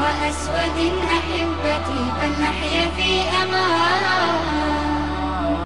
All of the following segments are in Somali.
وأسود أحبتي فلنحيا في أمان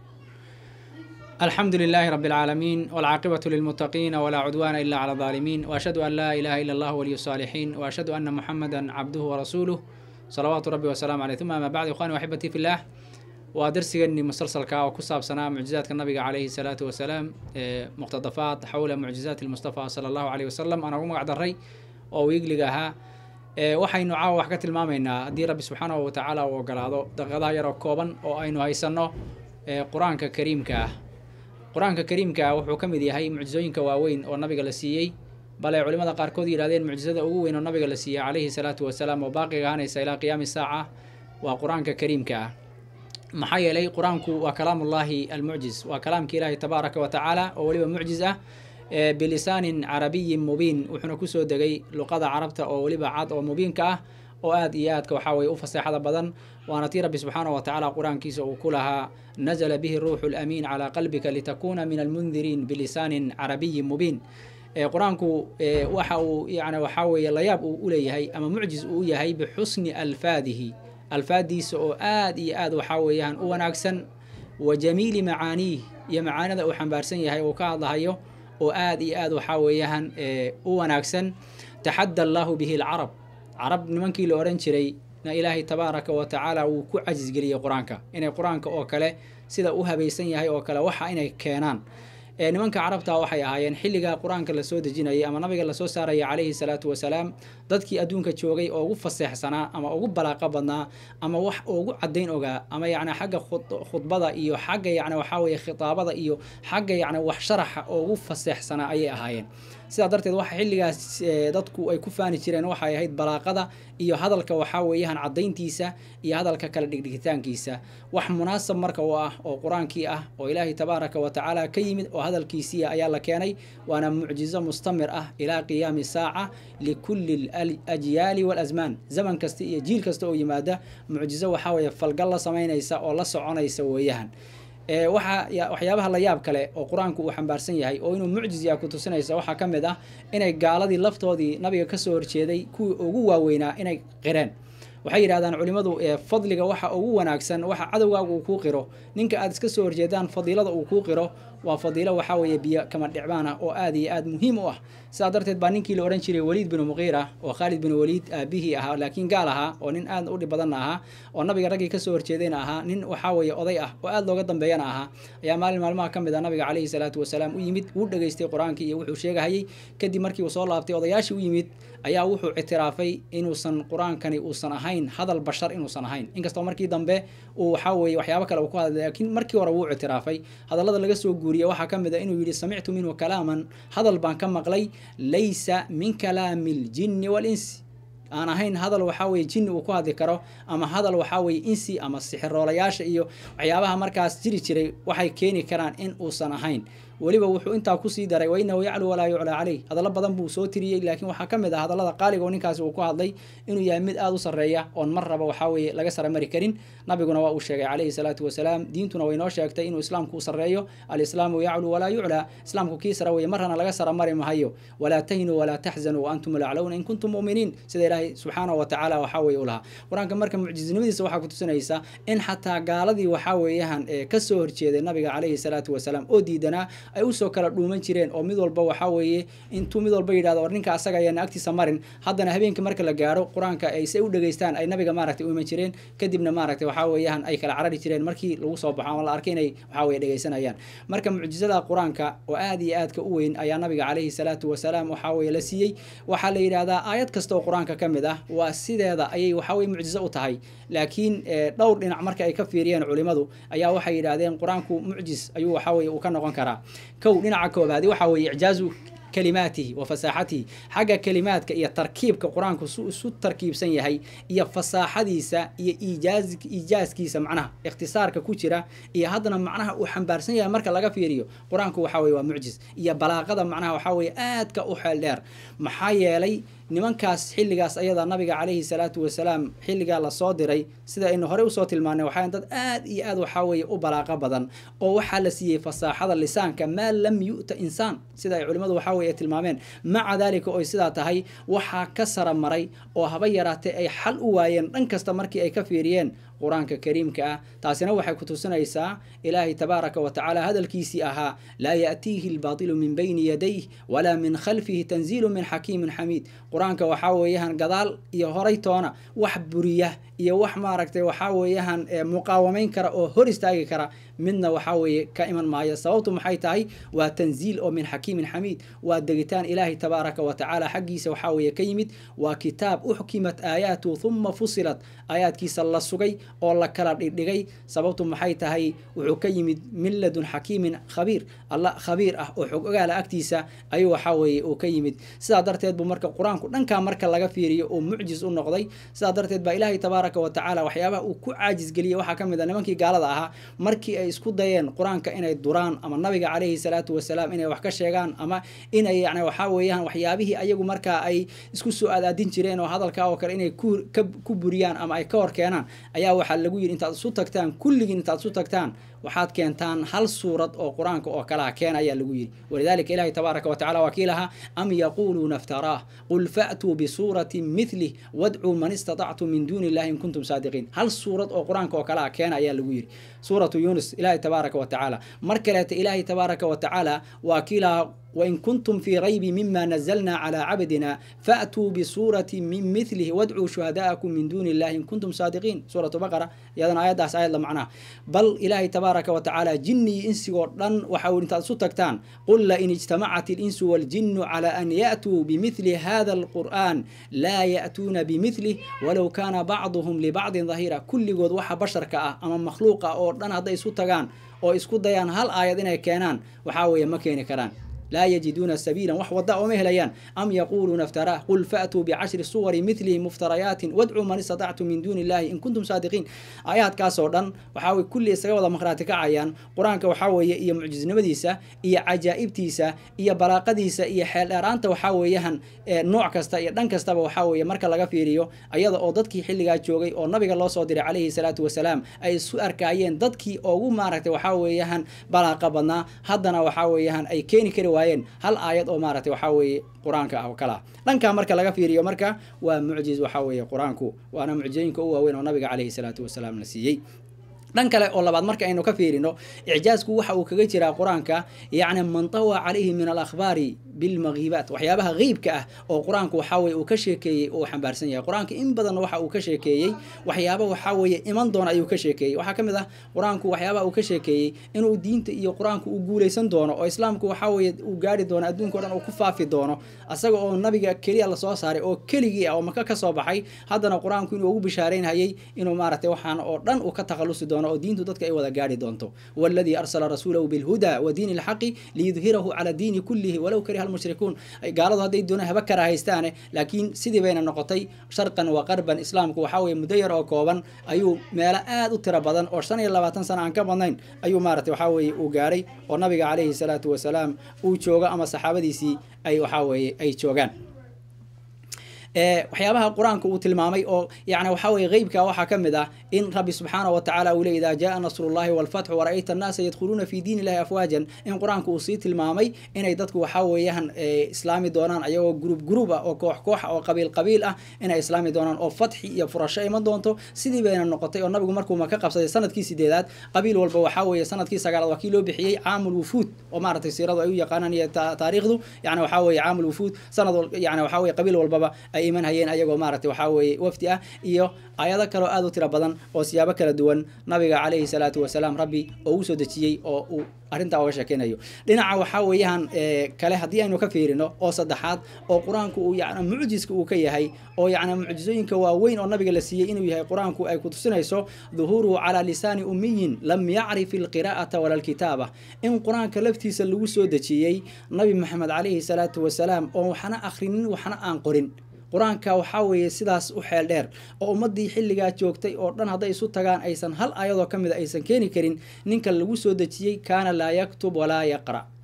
الحمد لله رب العالمين والعاقبة للمتقين ولا عدوان إلا على الظالمين وأشهد أن لا إله إلا الله ولي الصالحين وأشهد أن محمدا عبده ورسوله صلوات ربي وسلام عليه ثم ما بعد إخواني وأحبتي في الله waa darsigeenii musalsalka oo ku saabsanaa mucjizaadka nabiga calayhi salaatu wasalaam ee muqtadafaat xawla mucjizaati lmustafa sala allahu caleyhi wasalam aan ugu magac daray oo wiigliga ahaa waxaynu caawa wax ka tilmaamaynaa haddii rabbi subxaanahu watacaala uu ogolaado daqiiqadaha yaroo kooban oo aynu haysanno qur-aanka kariimka ah qur-aanka kariimka ah wuxuu ka mid yahay mucjizooyinka waaweyn oo nabiga la siiyey bal ay culimada qaarkood yidhahdeen mucjizada ugu weyn oo nabiga la siiyey calayhi salaatu wasalaam oo baaqiga ahanaysa ilaa qiyaami saaca waa qur-aanka kariimka ah maxaa yeelay qur-aanku waa kalaamullaahi almucjiz waa kalaamka ilaahi tabaaraka wa tacaala oo weliba mucjiz ah bilisaanin carabiyin mubiin wuxuuna kusoo degay luqada carabta oo weliba cad oo mubiinka ah oo aad iyo aadka waxaa weye u faseexada badan waana tii rabbi subxaanahu watacaala qur-aankiisa uu ku lahaa nazla bihi ruuxu lamiin calaa qalbika litakuna min almundiriin bilisaanin carabiyin mubiin qur-aanku waxa uu yani waxaa weeye layaab uu uleeyahay ama mucjiz uu yahay bixusni alfaadihi alfaadiisa oo aad iyo aad waxaa weeyaan u wanaagsan wa jamiili macaaniih iyo macaanida uu xambaarsan yahay uu ka hadlahayo oo aad iyo aad waxaa weeyaan u wanaagsan taxadda allaahu bihi alcarab carab nimankii la odhan jiray na ilaahay tabaaraka wa tacaala wuu ku cajisgeliyey qur-aanka inay qur-aanka oo kale sida u habaysan yahay oo kale waxa inay keenaan nimanka carabta waxay ahaayeen xilligaa qur-aanka lasoo dejinayay ama nabiga lasoo saaraya calayhi salaatu wasalaam dadkii adduunka joogay oo ugu faseexsanaa ama ugu balaaqo badnaa ama wax ugu caddayn ogaa ama yacni xagga khudbada iyo xagga yacni waxaa weeye khitaabada iyo xagga yacni wax sharaxa oo ugu faseexsanaa ayay ahaayeen sidaa darteed waxa xilligaas dadku ay ku faani jireen waxay ahayd balaaqada iyo hadalka waxaa weeyaan caddayntiisa iyo hadalka kala dhigdhigitaankiisa wax munaasab marka u ah oo qur-aankii ah oo ilaahay tabaaraka wa tacaala ka yimid oo hadalkiisii ayaa la keenay waana mucjizo mustamir ah ilaa qiyaami saaca likulli ajyaali walasmaan zaman kasta iyo jiil kasta oo yimaada mucjizo waxaa weeye falgal la samaynaysa oo la soconaysa weeyahan waxa waxyaabaha la yaab kale oo qur-aanku uu xambaarsan yahay oo inuu mucjiz yaa ku tusinaysa waxaa ka mid ah inay gaaladii laftoodii nabiga kasoo horjeeday kuwii ugu waaweynaa inay qireen waxay yidhahdaan culimmadu fadliga waxa ugu wanaagsan waxa cadowgaaga uu kuu qiro ninka aad iska soo horjeedaan fadiilada uu kuu qiro waa fadiilo waxaa weeye biyo kama dhicbaan ah oo aad iyo aad muhiim u ah sidaa darteed baa ninkii la odhan jiray waliid binu muqiira oo khaalid binu waliid aabihii ahaa laakiin gaal ahaa oo nin aad u dhib badanna ahaa oo nabiga raggii kasoo horjeedayna ahaa nin waxaa weeye oday ah oo aad looga dambeeyana ahaa ayaa maalin maalmaha ka mid a nabiga calayhi salaatu wasalaam u yimid wuu dhegaystay qur-aankii iyo wuxuu sheegahayey kadib markii uu soo laabtay odayaashii u yimid ayaa wuxuu ictiraafay inuusan qur-aankani uusan ahayn hadal bashar inuusan ahayn inkastoo markii dambe uu waxaa weeye waxyaabo kale uu ku hadlay laakiin markii hore wuu ictiraafay hadallada laga soo guuriye waxaa ka mid a inuu yidhi samictu minhu kalaaman hadal baan ka maqlay laysa min kalaami aljinni waalinsi aan ahayn hadal waxaa weye jinni uu ku hadli karo ama hadal waxaa weye insi ama sixiroolayaasha iyo waxyaabaha markaas jiri jiray waxay keeni karaan in uusan ahayn weliba wuxuu intaa kusii daray wa inahu yaclu walaa yuclaa caleyh hadallo badan buu soo tiriyey laakiin waxaa ka mid ah hadallada qaaliga oo ninkaasi uu ku hadlay inuu yahay mid aada u sarreeya oon mar raba waxaa weeye laga sara mari karin nabiguna waa uu sheegay calayhi salaatu wasalaam diintuna way noo sheegtay inuu islaamku u sarreeyo alislaamu yaclu walaa yuclaa islaamku kii sara weye marrana laga sara mari mahayo walaa tahinuu walaa taxzanuu waantum laclowna in kuntum mu'miniin sida ilaahay subxaanahu wa tacaala waxaa weeye u lahaa qur-aanka marka mucjizinimadiisa waxaa ku tusinaysa in xataa gaaladii waxaa weeyahan ee kasoo horjeeday nabiga calayhi salaatu wasalaam oo diidanaa ay usoo kala dhuuman jireen oo mid walba waxaa weeye intuu mid walba yidhahdo war ninka asaga ayaana agtiisa marin haddana habeenkii marka la gaaro qur-aanka ay se u dhegaystaan ay nabiga maaragtay u iman jireen kadibna maaragtay waxaa weeyaan ay kala carari jireen markii lagu soo baxo ama la arkay inay waxaa weye dhegaysanayaan marka mucjizada qur-aanka oo aad iyo aadka u weyn ayaa nabiga calayhi salaatu wasalaam waxaa weye la siiyey waxaa la yidhahdaa aayad kasta oo qur-aanka ka mid ah waa sideeda ayay waxaa weye mucjizo u tahay laakiin dhowr dhinac marka ay ka fiiriyeen culimadu ayaa waxay yidhahdeen qur-aanku mucjiz ayuu waxaa weye uu ka noqon karaa kow dhinaca koobaadi waxaa weeye icjaazu kalimaatihi wa fasaaxatihi xagga kalimaadka iyo tarkiibka qur-aanku su isu tarkiibsan yahay iyo fasaaxadiisa iyo iijaaz iijaaskiisa macnaha ikhtisaarka ku jira iyo haddana macnaha uu xambaarsan yahay marka laga fiiriyo qur-aanku waxaa weye waa mucjiz iyo balaaqada macnaha waxaa weye aadka u xeel dheer maxaa yeelay nimankaas xilligaas ayada nabiga calayhi salaatu wasalaam xilligaa lasoo diray sida aynu horey usoo tilmaanay waxaa dad aad iyo aad waxaa weeye u balaaqo badan oo waxaa la siiyey fasaaxada lisaanka maa lam yu'ta insaan sida ay culimmadu waxaa weye tilmaameen maca daalika oy sidaa tahay waxaa ka sara maray oo haba yaraatee ay xal u waayeen dhan kasta markii ay ka fiiriyeen qur-aanka kariimka ah taasina waxay ku tusinaysaa ilaahay tabaaraka wa tacaala hadalkiisii ahaa laa ya'tiihi albaatilu min bayni yadayh walaa min khalfihi tanziilu min xakiimin xamiid qur-aanka waxaa weeyaan gadaal iyo horay toona wax buriya iyo wax maaragtay waxaa weeyaan muqaawamayn kara oo hor istaagi kara midna waxaa weeye ka iman maayo sababtu maxay tahay waa tanziil oo min xakiimin xamiid waa degitaan ilaahay tabaaraka wa tacaala xaggiisa waxaa weeye ka yimid waa kitaab uxkimat aayaatu huma fusilat aayaadkiisa la sugay oo la kala dhigdhigay sababtu maxay tahay wuxuu ka yimid min ladun xakiimin khabiir alla khabiir ah oo xog ogaala agtiisa ayuu waxaa weeye uu ka yimid sidaa darteed buu marka qur-aanku dhankaa marka laga fiiriyo uu mucjis u noqday sidaa darteed baa ilaahay tabaaraka wa tacaala waxyaabaha uu ku caajisgeliyey waxaa ka mid a nimankii gaalada ahaa markii ay isku dayeen qur-aanka inay duraan ama nabiga calayhi salaatu wasalaam inay wax ka sheegaan ama inay yani waxaa weeyaan waxyaabihii ayagu markaa ay isku soo aadaadin jireen oo hadalkaa oo kale inay ku buriyaan ama ay ka hor keenaan ayaa waxaa lagu yidhi intaad isu tagtaan kulligiin intaad isu tagtaan waxaad keentaan hal suurad oo qur-aanka oo kalaha keena ayaa lagu yidhi walidalika ilahi tabaaraka wa tacala waa kii lahaa am yaquuluuna iftaraah qul fa'tuu bisuuratin mithlih wadcuu man istatactum min duuni illahi in kuntum saadiqiin hal suurad oo qur-aanka oo kalaha keena ayaa lagu yidhi suuratu yuunus ilahi tabaaraka wa tacaala mar kaleeta ilaahi tabaaraka wa tacaala waa kii lahaa wain kuntum fii raybi mima nazalna calaa cabdina faatuu bisuurati min milihi wadcuu shuhadaa'akum min duuni illahi in kuntum saadiqiin suuratu baqara iyadana aayaddaas aayad la macnaha bal ilaahay tabaaraka wa tacaala jinni iyo insigoo dhan waxa uu intaad isu tagtaan qul lain ijtamacat ilinsu waaljinnu calaa an ya'tuu bimithli hada alqur'an laa ya'tuuna bimidlih walow kaana bacduhum libacdin dahiira kulligood waxa basharka ah ama makhluuqa oo dhan hadday isu tagaan oo isku dayaan hal aayad inay keenaan waxaa weeye ma keeni karaan laa yajiduuna sabiilan wax wadda ooma helayaan am yaquuluuna iftaraah qul fa'tuu bicashri suwari milihi muftarayaatin wadcuu man istatactum min duuni illahi in kuntum saadiqiin aayaadkaasoo dhan waxaa weye kulli isaga wada maqhraati kacayaan qur-aanka waxaa weeye iyo mucjisnimadiisa iyo cajaa'ibtiisa iyo balaaqadiisa iyo xeeldheeraanta waxaa weeyaan nooc kasta iyo dhan kastaba waxaa weeye marka laga fiiriyo ayada oo dadkii xilligaa joogay oo nabiga loo soo diray calayhi salaatu wasalaam ay isu arkaayeen dadkii ugu maaragtay waxaa weeyaan balaaqa badnaa haddana waxaa weeyaan ay keeni kari waayeen hal aayad oo maaragtay waxaa weeye qur-aanka ah oo kale ah dhankaa marka laga fiiriyo marka waa mucjiz waxaa weeye qur-aanku waana mucjizooyinka u waaweyn oo nabiga calayhi salaatu wasalaam la siiyey dhan kale oo labaad marka aynu ka fiirino icjaazku waxa uu kaga jiraa qur-aanka yacni man tawa calayhi min alakhbaari bilmakiibaat waxyaabaha qeybka ah oo qur-aanku waxaa weye uu ka sheekeeyey uu xambaarsan yahay qur-aanka in badan waxa uu ka sheekeeyey waxyaaba waxaa weeye iman doona ayuu ka sheekeeyey waxaa ka mid ah qur-aanku waxyaabaha uu ka sheekeeyey inuu diinta iyo qur-aanku uu guuleysan doono oo islaamku waxaa weeye uu gaari doono adduunka o dhan uu ku faafi doono asaga oo nabiga keliya lasoo saaray oo keligii ah oo maka ka soo baxay haddana qur-aanku inuu ugu bishaareynhayay inuu maaragtay waxaan oo dhan uu ka takhalusi doono oo diintu dadka ay wada gaari doonto waladii arsala rasuulahu bilhuda wa diini alxaqi liyudhirahu cala diini kullihi walow kariha almushrikuun gaaladu hadday doonaan haba kara haystaane laakiin sidii bayna noqotay sharqan wa qarban islaamku waxaa weeye muddo yar oo kooban ayuu meelo aad u tiro badan oo shan iyo labaatan sana aan ka badnayn ayuu maaragtay waxaa weeye uu gaaray oo nabiga calayhi salaatu wasalaam uu joogo ama saxaabadiisii ay waxaa weeye ay joogaan waxyaabaha qur-aanka uu tilmaamay oo yani waxa weye qeybka waxaa ka mid ah in rabbi subxaana wa tacala uu le idaa jaa nasrullahi walfatxu wara'ayta annaasa yadkhuluuna fi diin illahi afwaajan in qur-aanka uu sii tilmaamay inay dadku waxaa weeyaan islaami doonaan ayagoo gruub gruub ah oo koox koox oo qabiil qabiil ah inay islaami doonaan oo fatxi iyo furasho iman doonto sidii bayna noqotay oo nabigu markuu maka qabsaday sanadkii sideedaad qabiil walba waxaa weeye sanadkii sagaalaad waa kii loo bixiyey caamul wufuud oo maaragtay siiradu ay u yaqaanaan iyo taariikhdu yani waxaa weeye caamul wufuud sanad yani waxaa weye qabiil walbaba ay iman hayeen ayagoo maaragtay waxaa weeye wafdi ah iyo aayado kaleo aad u tiro badan oo siyaabo kala duwan nabiga calayhi salaatu wasalaam rabbi oo u soo dejiyey oo uu arrintaa oga sheekeynayo dhinaca waxaa weeyaan kale haddii aynu ka fiirino oo saddexaad oo qur-aanku uu yani mucjiska uu ka yahay oo yacni mucjizooyinka waaweyn oo nabiga la siiyey inuu yahay qur-aanku ay ku tusinayso duhuuruhu calaa lisaani ummiyin lam yacrif ilqiraa'ata wala alkitaaba in qur-aanka laftiisa lagu soo dejiyey nabi maxamed calayhi salaatu wasalaam oo waxna akhrinin waxna aan qorin qur-aanka waxaa weeye sidaas u xeel dheer oo ummaddii xilligaa joogtay oo dhan hadday isu tagaan aysan hal ayadoo ka mida aysan keeni karin ninka lagu soo dejiyey kaana laa yaktub walaa yaqra'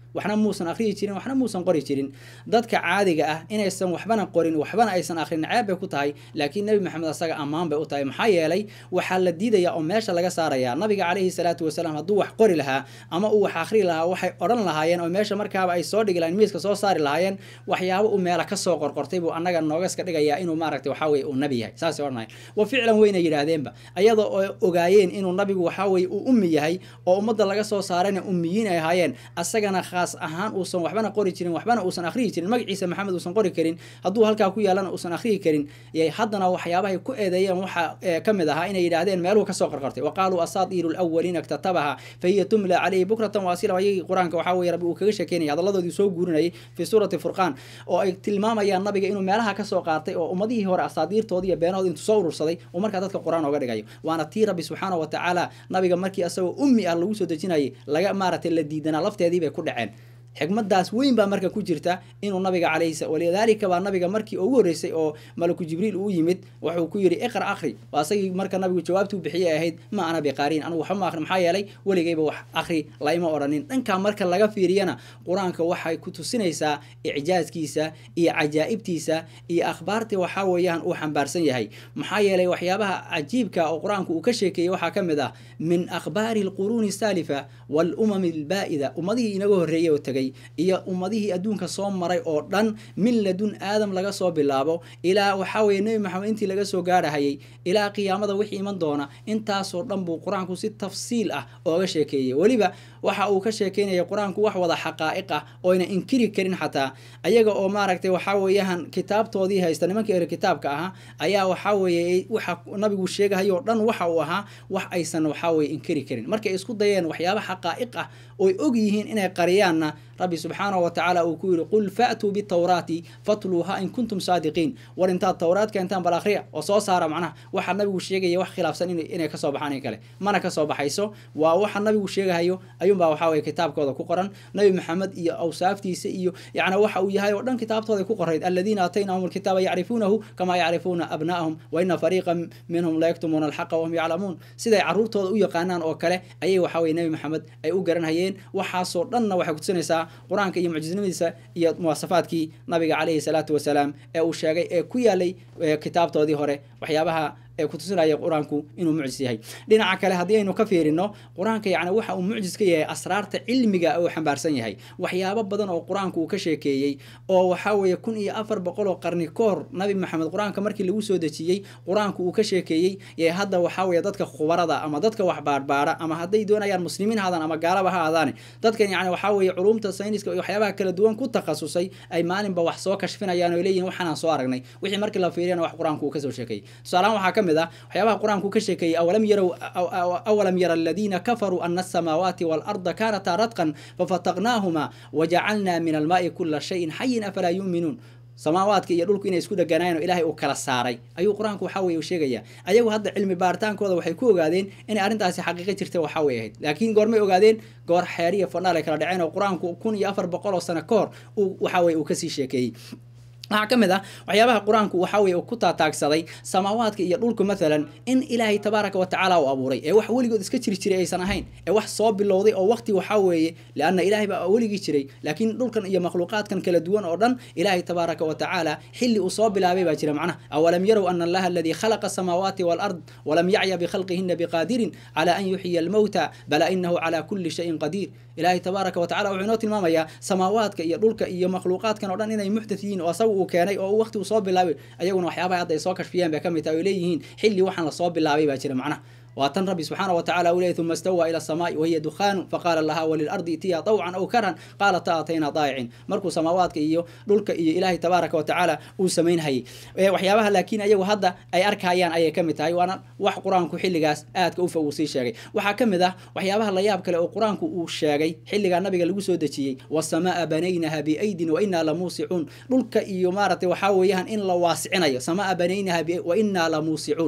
waxna muusan akhriyi jirin waxna muusan qori jirin dadka caadiga ah inaysan waxbana qorin waxbana aysan akhrin ceeb bay ku tahay laakiin nebi maxamed asaga ammaan bay u tahay maxaa yeelay waxaa la diidaya oo meesha laga saaraya nabiga calayhi salaatu wasalaam hadduu wax qori lahaa ama uu wax akhri lahaa waxay odhan lahaayeen oo meesha markaaba ay soo dhigi lahayen miiska soo saari lahaayeen waxyaabo uu meela kasoo qorqortay buu annaga noogaska dhigayaa inuu maaragtay waxaa weye uu nabi yahay saasay odhanayan wa ficlan weyna yidhaahdeenba iyadoo oo ogaayeen inuu nabigu waxaa weye uu ummi yahay oo ummadda laga soo saarayna ummiyiin ay ahaayeen asagana khaas ahaan uusan waxbana qori jirin waxbana uusan akhriyi jirin magaciisa maxamed uusan qori karin hadduu halkaa ku yaalana uusan akhriyi karin yay haddana waxyaabahay ku eedeeyeen waxaa ka mid ahaa inay yidhaahdeen meeluhu kasoo qorqortay wa qaaluu asaatiiru lawaliina iktatabaha fahiya tumla calayhi bukratan waasila ayagii qur-aanka waxaa weye rabbi uu kaga sheekeynaya hadalladoodii soo guurinayay fi suurati furqaan oo ay tilmaamayaan nabiga inuu meelaha kasoo qaatay oo ummadihii hore asaadiirtoodi iyo beenahood intuu soo urursaday uu markaa dadka qur-aan ooga dhigayo waana tii rabbi subxaana wa tacaala nabiga markii asagoo ummi ah lagu soo dejinayay laga maaragtay la diidanaa lafteedii bay ku dhaceen xikmadaas weyn baa marka ku jirta inuu nabiga calayhi walidaalika baa nabiga markii ugu horreysay oo malaku jibriil uu yimid wuxuu ku yidhi iqra akhri waa asagii marka nabigu jawaabtuu bixiyay ahayd ma ana biqaariin anigu waxba ma akhri maxaa yeelay weligayba wax akhri laima odhanin dhankaa marka laga fiiriyana qur-aanka waxay ku tusinaysaa icjaaskiisa iyo cajaa'ibtiisa iyo akhbaartii waxaa weeyaan uu xambaarsan yahay maxaa yeelay waxyaabaha cajiibka oo qur-aanku uu ka sheekeeyey waxaa ka mid ah min akhbaari alquruuni saalifa waalumami albaa'ida ummadihii inaga horreeyay oo tegay iyo ummadihii adduunka soo maray oo dhan min ladun aadam laga soo bilaabo ilaa waxaa weye nebi maxamed intii laga soo gaarhayay ilaa qiyaamada wixii iman doona intaasoo dhan buu qur-aanku si tafsiil ah ooga sheekeeyey weliba waxa uu ka sheekeynaya qur-aanku wax wada xaqaa'iq ah oyna inkiri karin xataa ayaga oo maaragtay waxaa weeyaan kitaabtoodii haysta nimankii ere kitaabka ahaa ayaa waxaa weeye waxa nabigu sheegahayo o dhan waxa uu ahaa wax aysan waxaa weye inkiri karin markay isku dayeen waxyaaba xaqaa'iq ah oy og yihiin inay qariyaanna rabbi subxaanahu wa tacaala uu ku yidhi qul fa'tuu bitawraati fatluuha in kuntum saadiqiin war intaad tawraad keentaan bal akhriya oo soo saara macnaha waxa nabigu sheegaya wax khilaafsan inay kasoo baxaan in kale mana kasoo baxayso waa waxa nabigu sheegahayo ayuunbaa waxaa weye kitaabkooda ku qoran nabi maxamed iyo awsaaftiisa iyo yacni waxa uu yahay oo dhan kitaabtooda ku qorayd aladiina aataynahum alkitaaba yacrifuunahu kamaa yacrifuuna abna'ahum wa ina fariiqan minhum la yaktumuuna alxaqa wahum yaclamuun siday caruurtooda u yaqaanaan oo kale ayay waxaa weye nabi maxamed ay u garanhayeen waxaasoo dhanna waxay kutusinaysaa qur-aanka iyo mucjiznimadiisa iyo muwaasafaadkii nabiga calayhi salaatu wasalaam ee uu sheegay ee ku yaalay kitaabtoodii hore waxyaabaha ee kutusinaya qur-aanku inuu mucjis yahay dhinaca kale haddii aynu ka fiirino qur-aanka yacni waxa uu mucjis ka yahay asraarta cilmiga uu xambaarsan yahay waxyaabo badan oo qur-aanku uu ka sheekeeyey oo waxaa weeye kun iyo afar boqol oo qarni ka hor nabi maxamed qur-aanka markii lagu soo dejiyey qur-aanku uu ka sheekeeyey ee hadda waxaa weeye dadka khubarada ama dadka wax baarbaara ama hadday doonayaan muslimiin haadaan ama gaalaba ha aadaane dadkan yacni waxaa weeye culumta sayniska iyo waxyaabaha kala duwan ku takhasusay ay maalinba wax soo kashfinayaan oo leeyihin waxaanaan soo aragnay wixii markii la fiiriyana wax qur-aanku uu kasoo sheekeeyey tusaalahaan waxaa ka mid ah waxyaabaha qur-aanku ka sheekeeyey awalam yarow awalam yara aladiina kafaruu ana asamaawaati waalarda kaanataa radqan fafataqnaahuma wajacalnaa min almaai kula shayin xayin afalaa yuuminuun samaawaadka iyo dhulku inay isku dheganaayeen oo ilaahay uu kala saaray ayuu qur-aanku waxaa weye u sheegaya ayagu hadda cilmi baaritaankooda waxay ku ogaadeen inay arrintaasi xaqiiqo jirta waxaa way ahayd laakiin goormay ogaadeen goor xeer iyo fandhaal ay kala dhaceen oo qur-aanku kun iyo afar boqol oo sano ka hor uu waxaa weye uu kasii sheekeeyey waxaa ka mid ah waxyaabaha qur-aanku waxaa weye ku taataagsaday samaawaadka iyo dhulku maalan in ilaahay tabaaraka wa tacaala uu abuuray ee wax weligood iska jiri jiray aysan ahayn ee wax soo bilowday oo waqti waxaa weeye lianna ilaahay baa weligii jiray laakiin dhulkan iyo makhluuqaadkan kala duwan oo dhan ilaahay tabaaraka wa tacaala xilli uu soo bilaabay baa jira macnaha awalam yarow ana allaha aladii khalaqa asamaawaati waalard walam yacya bikhhalqihina biqaadirin cala an yuxyiya almowta bala inahu cala kulli shayin qadiir ilaahay tabaaraka wa tacala wuxuu inoo tilmaamayaa samaawaadka iyo dhulka iyo makhluuqaadkan oo dhan inay muxdath yihiin oo asaga uu keenay oo waqti uu soo bilaabay ayaguna waxyaabaha hadda ay soo kashfiyeen bay ka mid tahay oy leeyihiin xilli waxaan lasoo bilaabay baa jira macnaha waa tan rabbi subxaana wa tacala uu leeyay uma istawaa ila asamaai wahiya dukhaanu faqaala laha walilardi itiya tawcan aw karhan qaalat taatayna daayicin markuu samaawaadka iyo dhulka iyo ilaahay tabaaraka wa tacaala uu samaynhayay waxyaabaha laakiin ayagu hadda ay arkayaan ayay ka mid tahay waana wax qur-aanku xilligaas aadka ufa uu sii sheegay waxaa ka mid ah waxyaabaha layaab kale oo qur-aanku uu sheegay xilligaa nabiga lagu soo dejiyey wasamaa banaynaha biaydin wa inaa lamuusicuun dhulka iyo maaragtay waxaa weeyaan in la waasicinayo samaa banaynaha wa inaa lamuusicuun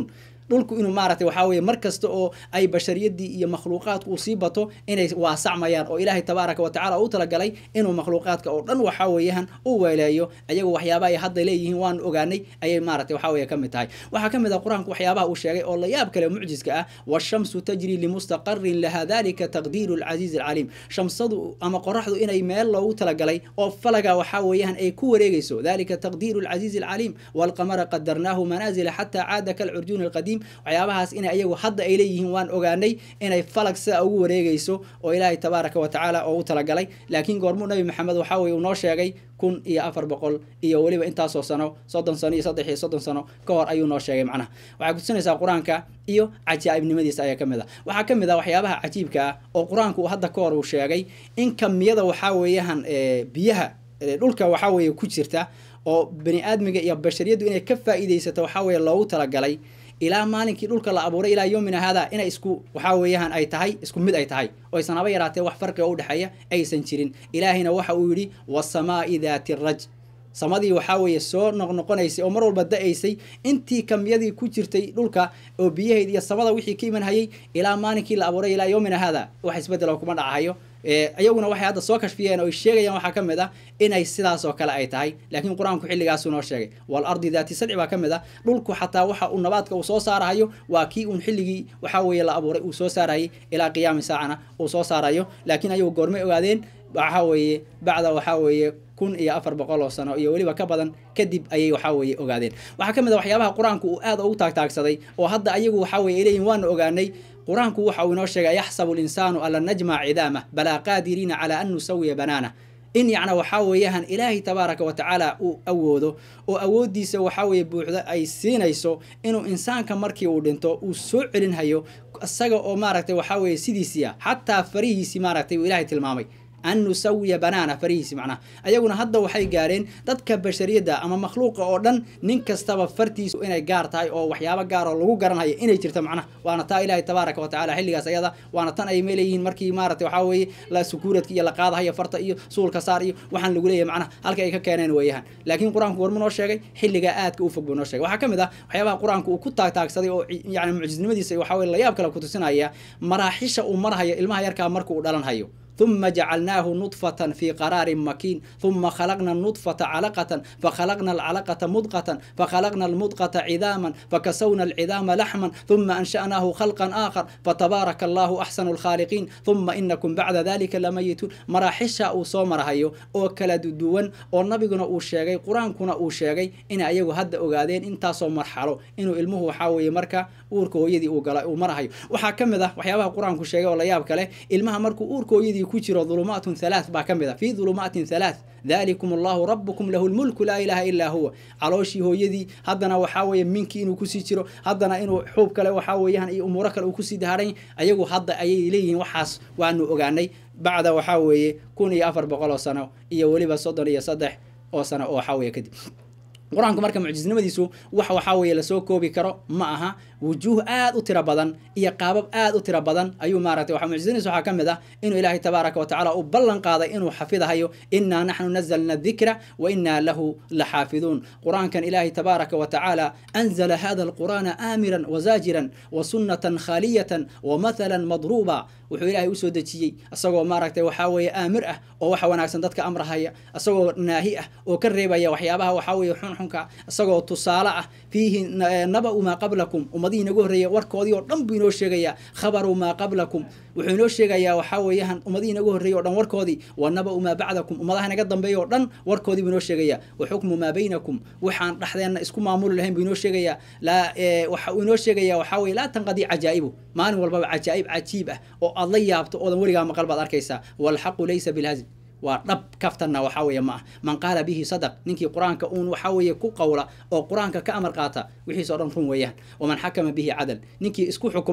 dhulku inuu maaragtay waxaa weeye mar kasta oo ay bashariyadii iyo makhluuqaadku uu sii bato inay waasacmayaan oo ilaahay tabaaraka watacala u talagalay inuu makhluuqaadka oo dhan waxaa weeyaan u weeleeyo ayagu waxyaaba ay hadda leeyihiin waan ogaanay ayay maaragtay waxaa weeye ka mid tahay waxaa ka mid ah qur-aanku waxyaabaha uu sheegay oo la yaab kale mucjiska ah washamsu tajri limustaqarin laha dalika taqdiiru alcasiizi alcaliim shamsadu ama qoraxdu inay meel loogu talagalay oo falaga waxaa weeyaan ay ku wareegeyso dalika taqdiiru alcasiizi alcaliim walqamara qadarnaahu manaazila xataa caada kalcurjuuni alqadiim waxyaabahaas inay ayagu hadda ay leeyihiin waan ogaanay inay falag sida ugu wareegeyso oo ilaahay tabaaraka wa tacaala oo u talagalay laakiin goormuu nabi maxamed waxaa weye uu noo sheegay kun iyo afar boqol iyo weliba intaasoo sano soddon sano iyo saddex iyo soddon sano ka hor ayuu noo sheegay macnaha waxay kutusinaysaa qur-aanka iyo cajaa'ibnimadiisa ayaa ka mid ah waxaa ka mid ah waxyaabaha cajiibka ah oo qur-aanku uu hadda ka hor uu sheegay in kamiyada waxaa weeyaan biyaha dhulka waxaa weeye ku jirta oo bani aadmiga iyo bashariyaddu inay ka faa'iidaysato waxaa weeye loogu talagalay ilaa maalinkii dhulka la abuuray ilaa yoomina haadaa inay isku waxaa weeyaan ay tahay isku mid ay tahay oo aysan haba yaraatee wax farqiga u dhexeeya aysan jirin ilaahayna waxa uu yidhi wasamaa'i daati raj samadii waxaa weeye soo noqnoqonaysay oo mar walba da-aysay intii kamyadii ku jirtay dhulka oo biyahayd iyo samada wixii ka iman hayay ilaa maalinkii la abuuray ilaa yoomina haadaa wax isbedelo kuma dhacahayo iyaguna waxay hadda soo kashfiyeen oo ay sheegayaan waxaa ka mid ah inay sidaas oo kale ay tahay laakiin qur-aanku xilligaasuu noo sheegay wal ardi daati sadci baa ka mid ah dhulku xataa waxa uu nabaadka uu soo saarahayo waa kii uun xilligii waxaa weeye la abuuray uu soo saarayay ilaa qiyaami saacana uu soo saarayo laakiin ayagu goormay ogaadeen waxaa weeye bacda waxaa weeye kun iyo afar boqol oo sano iyo weliba ka badan kadib ayay waxaa weeye ogaadeen waxaa ka mid a waxyaabaha qur-aanku uu aad ugu taagtaagsaday oo hadda ayagu waxaa weye ay leeyihin waanu ogaanay qur-aanku waxa uu inoo sheegay yaxsabu linsaanu an lan najmac cidaamah balaa qaadiriina calaa an nusawiya banaana in yacna waxaa weeyaan ilaahay tabaaraka wa tacaala uu awoodo oo awooddiisa waxaa weeye buuxda ay siinayso inuu insaanka markii uu dhinto uu soo celinhayo isaga oo maaragtay waxaa weeye sidiisiia xataa farihiisii maaragtay uu ilaahay tilmaamay an nusawiya banaana farihiisi macnaha ayaguna hadda waxay gaareen dadka bashariyadda ama makhluuqa oo dhan nin kastaba fartiisu inay gaar tahay oo waxyaabo gaar oo lagu garanhayo inay jirto macnaha waana taa ilaahay tabaaraka wa tacala xilligaas ayada waana tan ay meeleeyihiin markii maaragtay waxaa weeye la sukuuradka iyo la qaadahayo farta iyo suulka saar iyo waxaan lagu leeyahay macnaha halka ay ka keeneen weeyahan laakiin qur-aanku warmu noo sheegay xilligaa aadka u fog buu noo sheegay waxaa ka mid ah waxyaabaha qur-aanku uu ku taagtaagsaday oo yani mucjisnimadiisa waxaa weye layaab kale kutusinaya maraaxisha uu marhayo ilmaha yarkaa marka uu dhalanhayo ثم جعلناه نطفة في قرار مكين ثم خلقنا النطفة علقة فخلقنا العلقة مضغة فخلقنا المضغة عظاما فكسونا العظام لحما ثم أنشأناه خلقا آخر فتبارك الله أحسن الخالقين ثم إنكم بعد ذلك لميتون مراحشة أو صومر هيو أو كلا دوان أو نبينا أو شيغي قرآن كنا أو شيغي إن أيغو هد أغادين إنتا صو مرحلو إنو ilmuhu waxaa weeye marka uurka hooyadii uu gala uu marahayo waxaa ka mid ah waxyaabaha qur-aanku sheegay oo la yaab kale ilmaha markuu uurka hooyadii ku jiro dhulumaatun halaath baa ka mid ah fii dhulumaatin halaath dalikum allahu rabbukum lahu lmulku laa ilaha ilaa huwa calooshii hooyadii haddana waxaa weeye minkii inuu kusii jiro haddana inuu xuub kale waxaa weeyaan iyo umuuro kale uu kusii daharan ayagu hadda ayay leeyihiin waxaas waanu ogaanay bacda waxaa weeye kun iyo afar boqol oo sano iyo weliba soddon iyo saddex oo sano oo waxaa weeye kadib qur-aanku marka mucjisnimadiisu wax waxaa weeye lasoo koobi karo ma aha wujuuh aad u tiro badan iyo qaabab aad u tiro badan ayuu maaragtay waxa mucjisnadiisu waxaa ka mid ah inuu ilaahay tabaaraka wa tacala uu ballan qaaday inuu xafidahayo innaa naxnu nazalna dikra wa innaa lahu laxaafiduun qur-aankan ilaahay tabaaraka wa tacaala anzala hada alqur'aana aamiran wazaajiran wa sunnatan khaaliyatan wa mathalan madruuba wuxuu ilaahay usoo dejiyey isagoo maaragtay waxaa weeye aamir ah oo waxa wanaagsan dadka amrahaya isagoo naahi ah oo ka reebaya waxyaabaha waxaa weeye xunxunka isagoo tusaale ah fiihi naba-u maa qablakum ummadihii inagu horreeya warkoodii oo dhan buu inoo sheegayaa khabaru maa qablakum wuxuu inoo sheegayaa waxaa weeyaan ummadihii inagu horreeyay o dhan warkoodii wa naba-u maa bacdakum ummadaha inaga dambeeya oo dhan warkoodii buu inoo sheegayaa wa xukmu maa baynakum waxaan dhexdeenna isku maamuli lahayn buu inoo sheegayaa laa waxa uu inoo sheegayaa waxaa weye laa tanqadii cajaa'ibu maalin walbaba cajaa'ib cajiib ah oo aad la yaabto oodan weligaa maqal baad arkaysaa waalxaqu laysa bilhazl waa dhab kaftanna waxaa weeye ma ah man qaala bihi sadaq ninkii qur-aanka uun waxaa weeye ku qowla oo qur-aanka ka amar qaata wixiis o dhan run weeyaan waman xakama bihi cadal ninkii isku xukumana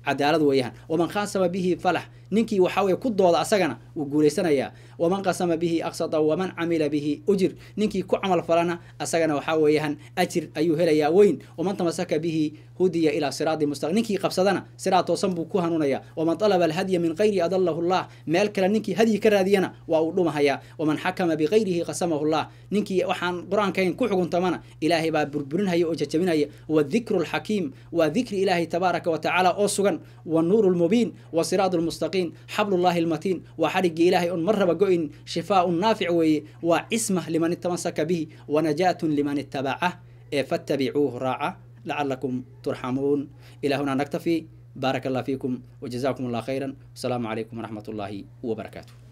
cadaalad weeyaan waman khaasama bihi falax ninkii waxaa weye ku dooda asagana wuu guulaysanayaa waman qasama bihi aqsada waman camila bihi ujir ninkii ku camal falana asagana waxaa weeyaan ajir ayuu helayaa weyn waman tamasaka bihi hudiya ilaa siraadi mustaqim ninkii qabsadana siraad toosan buu ku hanuunayaa waman talaba alhadya min qayri adalahu llah meel kale ninkii hadyi ka raadiyana waa uu dhumahayaa waman xakama bikayrihi qasamahu llah ninkii waxaan qur-aankayn ku xuguntamana ilaahay baa burburinhaya oo jajabinaya wadikru lxakiim waa dikri ilaahay tabaaraka wa tacaala oo sugan wanuuru lmubiin wa siraadu lmustaqiim xablullahi almatiin waa xadhigii ilaahay on mar raba go-in shifaaun naafic weeye waa cisma liman itamasaka bihi wanajaatun liman itabacah ee fattabicuuhu raaca lacalakum turxamuun ilى huna naktafi baaraka allah fiikum wjazakum allah khayra wasalaamu calaykum waraxmat اllahi wbarakaatu